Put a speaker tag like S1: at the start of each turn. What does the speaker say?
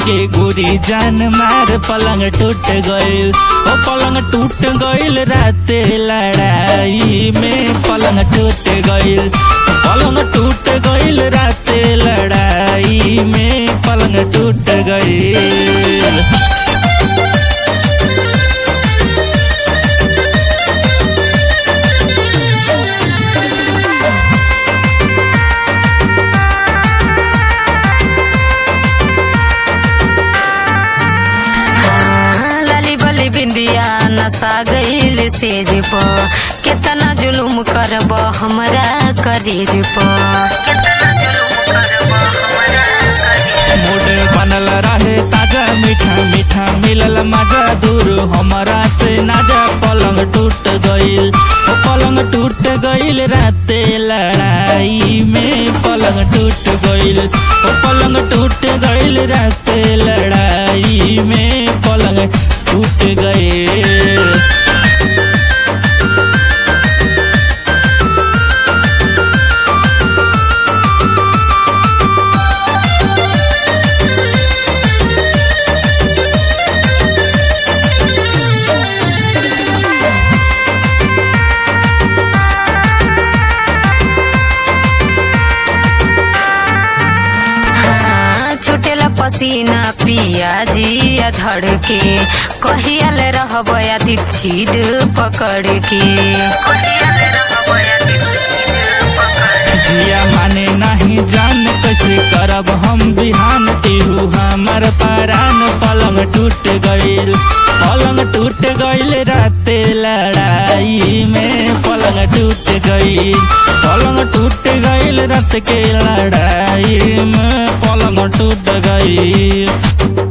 S1: गे गोरी जान मार पलंग टूट गइल ओ पलंग टूट गइल राते लड़ाई में पलंग टूट गइल पलंग टूट गइल राते लड़ाई में पलंग टूट गइल
S2: हाँ, लाली बली बिंदिया नशा गईल सेज प केतना जुलुम करब हमरा करेज प
S1: मूड बनल रहे ताजा मीठा मीठा मिलल मजा दूर हमरा से नाजा पलंग टूट गइल ओ पलंग टूट गइल राते लड़ाई में पलंग टूट गइल ओ पलंग टूट गइल राते लड़ाई में पलंग टूट गइल
S2: हाँ, छुटेला पसीना पिया जिया धड़ के कहियाल रहब आदि छीद पकड़ के
S1: जिया माने नहीं जान कैसे करब हम बिहान तेहू हमार परान पलंग टूट गइल पलंग टूट गइल राते लड़ाई में पलंग टूट गइल पलंग टूट गइल रात के लड़ाई में पलंग टूट गइल